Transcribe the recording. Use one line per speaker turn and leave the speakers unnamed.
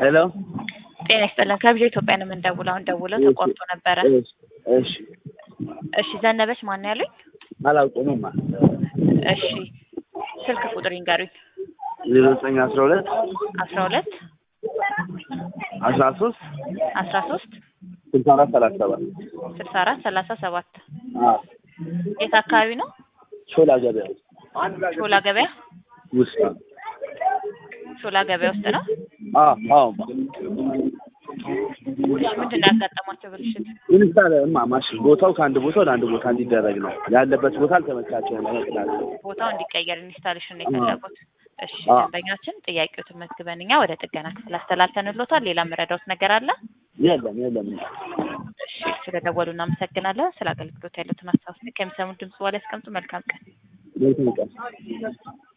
ሄሎ
ጤና ይስጥልን። ከብዙ ኢትዮጵያ ነው የምንደውለው። አሁን ደውለው ተቆርጦ ነበረ።
እሺ
እሺ ዘነበች ማን ያሉኝ?
አላውቅምማ።
እሺ ስልክ ቁጥር ይንገሩኝ።
ዜሮ ዘጠኝ አስራ ሁለት
አስራ ሁለት
አስራ ሶስት
አስራ ሶስት
ስልሳ አራት ሰላሳ ሰባት
ስልሳ አራት ሰላሳ ሰባት
አዎ
የት አካባቢ ነው?
ሾላ ገበያ
ሾላ ገበያ
ውስጥ ነው።
ሾላ ገበያ ውስጥ ነው።
አዎ አዎ
እሺ ምንድን ነው ያጋጠሟቸው ብልሽት?
ኢንስታል እማ ማሽን ቦታው ከአንድ ቦታ ወደ አንድ ቦታ እንዲደረግ ነው ያለበት ቦታ አልተመቻቸውም። ለመቅዳት
ቦታው እንዲቀየር ኢንስታሌሽን ነው የፈለጉት። እሺ
አዎ።
ደንበኛችን ጥያቄዎትን መዝግበን እኛ ወደ ጥገና ክፍል አስተላልፈንሎታል። ሌላ መረዳውት ነገር አለ?
የለም የለም
እሺ ስለደወሉ እናመሰግናለን። ስለ አገልግሎት ያሉትን ሀሳብ ከሚሰሙት ድምጽ በኋላ ያስቀምጡ። መልካም ቀን።
መልካም ቀን